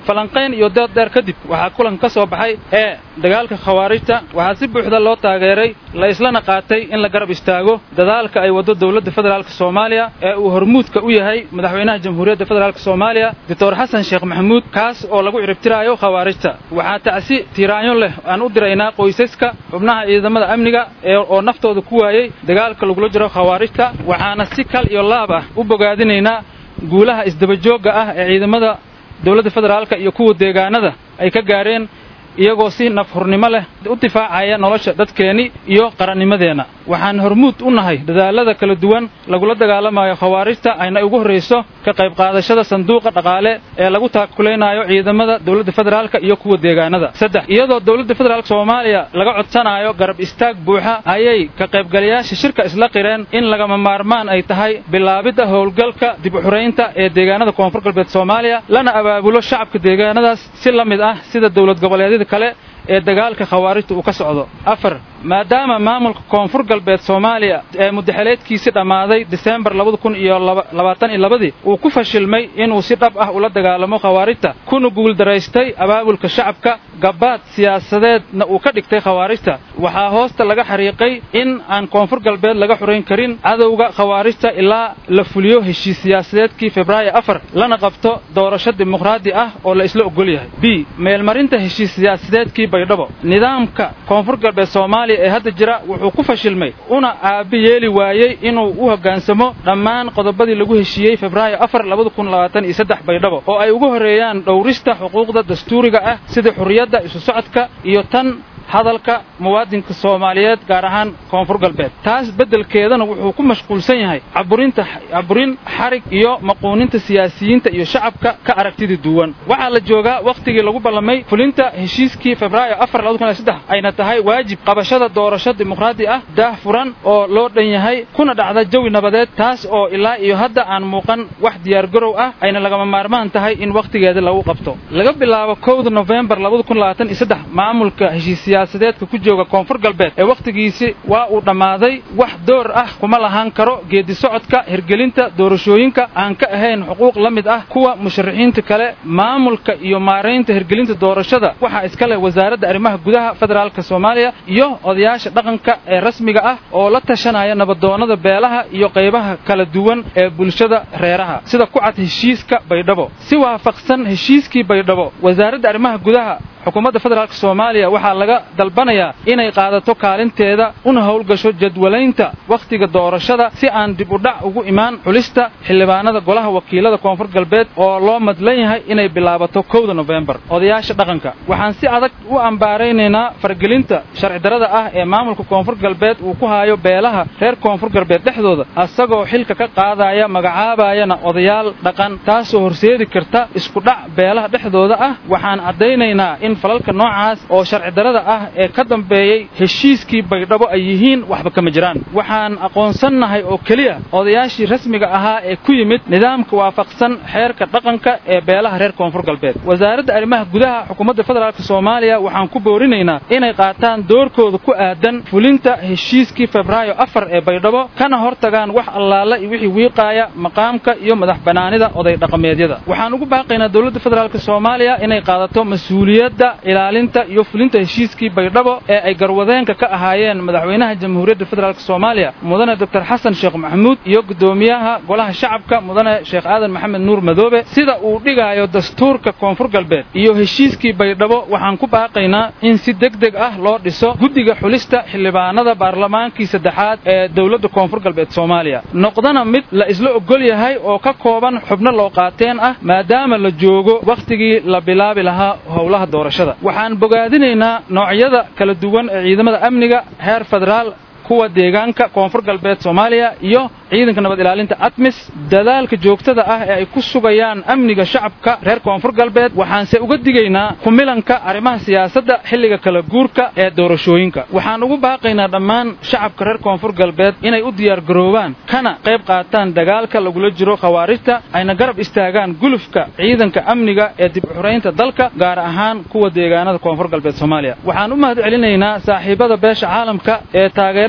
falanqayn iyo dood dheer kadib waxaa kulan ka soo baxay ee dagaalka khawaarijta waxaa si buuxda loo taageeray la islana qaatay in la garab istaago dadaalka ay waddo dowladda federaalk soomaaliya ee uu hormuudka u yahay madaxweynaha jamhuuriyadda federaalk soomaaliya doctor xasan sheekh maxamuud kaas oo lagu ciribtiraayo khawaarijta waxaa tacsi tiiraanyo leh aan u diraynaa qoysaska xubnaha ciidamada amniga ee oo naftooda ku waayey dagaalka lagula jiro khawaarijta waxaana si kal iyo laab ah u bogaadinaynaa guulaha isdabajoogga ah ee ciidamada dowladda federaalka iyo kuwa deegaanada ay ka gaareen iyagoo si nafhurnimo leh u difaacaya nolosha dadkeenni iyo qarannimadeenna waxaan hormuud u nahay dadaallada kala duwan lagula dagaalamayo khawaarijta ayna ugu horrayso ka qayb qaadashada sanduuqa dhaqaale ee lagu taakulaynayo ciidamada dowladda federaalka iyo kuwa deegaanada saddex iyadoo dowladda federaalk soomaaliya laga codsanayo garab istaag buuxa ayay ka qaybgalayaasha shirka isla qireen in lagama maarmaan ay tahay bilaabidda howlgalka dib u xuraynta ee deegaanada koonfur galbeed soomaaliya lana abaabulo shacabka deegaanadaas si la mid ah sida dowlad goboleedyada kale ee dagaalka khawaarijta uu ka socdo afar maadaama maamulka koonfur galbeed soomaaliya ee mudaxeleedkiisii dhammaaday diseembar labada kun iyo labaatan iyo labadii uu ku fashilmay inuu si dhab ah ula dagaalamo khawaarijta kuna guuldaraystay abaabulka shacabka gabaad siyaasadeedna uu ka dhigtay khawaarijta waxaa hoosta laga xariiqay in aan koonfur galbeed laga xurayn karin cadowga khawaarijta ilaa la fuliyo heshiis siyaasadeedkii febraayo afar lana qabto doorasho dimuqraadi ah oo la isla ogol yahay b meelmarinta heshiis siyaasadeedkii baydhabo nidaamka koonfur galbeed soomaaliya ee hadda jira wuxuu ku fashilmay una aabbi yeeli waayey inuu u hoggaansamo dhammaan qodobadii lagu heshiiyey febraayo afar labada kun labaatan iyo saddex baydhabo oo ay ugu horreeyaan dhowrista xuquuqda dastuuriga ah sida xurriyadda isu socodka iyo tan hadalka muwaadinka soomaaliyeed gaar ahaan koonfur galbeed taas beddelkeedana wuxuu ku mashquulsan yahay caburinta caburin xarig iyo maquuninta siyaasiyiinta iyo shacabka ka aragtida duwan waxaa la joogaa wakhtigii lagu ballamay fulinta heshiiskii febraayo afar labada kun iyo saddex ayna tahay waajib qabashada doorasho dimuqraadi ah daah furan oo loo dhan yahay kuna dhacda jawi nabadeed taas oo ilaa iyo hadda aan muuqan wax diyaargarow ah ayna lagama maarmaan tahay in wakhtigeeda lagu qabto laga bilaabo kowda nofembar labada kun labaatan iyo saddex maamulka heshiis siyaasadeedka ku jooga koonfur galbeed ee wakhtigiisi waa uu dhammaaday wax door ah kuma lahaan karo geedi socodka hirgelinta doorashooyinka aan ka ahayn xuquuq la mid ah kuwa musharaxiinta kale maamulka iyo maaraynta hirgelinta doorashada waxaa iska leh wasaaradda arrimaha gudaha federaalka soomaaliya iyo odayaasha dhaqanka ee rasmiga ah oo la tashanaya nabadoonnada beelaha iyo qaybaha kala duwan ee bulshada reeraha sida ku cad heshiiska baydhabo si waafaqsan heshiiskii baydhabo wasaaradda arrimaha gudaha xukuumadda federaalk soomaaliya waxaa laga dalbanayaa inay qaadato kaalinteeda una howlgasho jadwalaynta wakhtiga doorashada si aan dib u dhac ugu imaan xulista xildhibaanada golaha wakiilada koonfur galbeed oo loo madlan yahay inay bilaabato kowda nofembar odayaasha dhaqanka waxaan si adag u ambaaraynaynaa fargelinta sharcidarrada ah ee maamulka koonfur galbeed uu ku haayo beelaha reer koonfur galbeed dhexdooda asagoo xilka ka qaadaya magacaabayana odayaal dhaqan taasoo horseedi karta iskudhac beelaha dhexdooda ah waxaan caddaynaynaa in falalka noocaas oo sharcidarrada ah ee ka dambeeyey heshiiskii baydhabo ay yihiin waxba kama jiraan waxaan aqoonsannahay oo keliya odayaashii rasmiga ahaa ee ku yimid nidaamka waafaqsan xeerka dhaqanka ee beelaha reer koonfur galbeed wasaaradda arrimaha gudaha xukuumadda federaalk soomaaliya waxaan ku boorinaynaa inay qaataan doorkooda ku aadan fulinta heshiiskii febraayo afar ee baydhabo kana hortagaan wax allaala iyo wixii wiiqaaya maqaamka iyo madax bannaanida oday dhaqameedyada waxaan ugu baaqaynaa dowladda federaalk soomaaliya inay qaadato mas-uuliyadda ilaalinta iyo fulinta heshiiskii baydhabo ee ay garwadeenka ka ahaayeen madaxweynaha jamhuuriyadda federaalk soomaaliya mudane doctor xasan sheekh maxamuud iyo guddoomiyaha golaha shacabka mudane sheekh aadan maxamed nuur madoobe sida uu dhigaayo dastuurka koonfur galbeed iyo heshiiskii baydhabo waxaan ku baaqaynaa in si deg deg ah loo dhiso guddiga xulista xildhibaanada baarlamaankii saddexaad ee dowladda koonfur galbeed soomaaliya noqdana mid la isla ogol yahay oo ka kooban xubno loo qaateen ah maadaama la joogo wakhtigii la bilaabi lahaa howlaha doorashada waxaan bogaadinaynaa noocyada kala duwan ee ciidamada amniga heer federaal kuwa deegaanka koonfur galbeed soomaaliya iyo ciidanka nabad ilaalinta atmis dadaalka joogtada ah ee ay ku sugayaan amniga shacabka reer koonfur galbeed waxaanse uga digaynaa kumilanka arrimaha siyaasadda xilliga kala guurka ee doorashooyinka waxaan ugu baaqaynaa dhammaan shacabka reer koonfur galbeed inay u diyaargaroobaan kana qayb qaataan dagaalka lagula jiro khawaarijta ayna garab istaagaan gulufka ciidanka amniga ee dib u xuraynta dalka gaar ahaan kuwa deegaanada koonfur galbeed soomaaliya waxaan u mahad celinaynaa saaxiibada beesha caalamka ee taageerada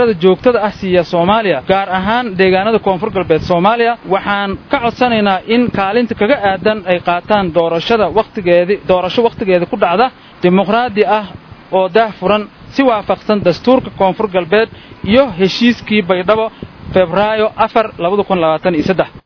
taageerada joogtada ah siiya soomaaliya gaar ahaan deegaanada koonfur galbeed soomaaliya waxaan ka codsanaynaa in kaalinta kaga aadan ay qaataan doorashada wakhtigeedii doorasho wakhtigeeda ku dhacda dimuqraadi ah oo daah furan si waafaqsan dastuurka koonfur galbeed iyo heshiiskii baydhabo febraayo afar labada kun labaatan iyo saddex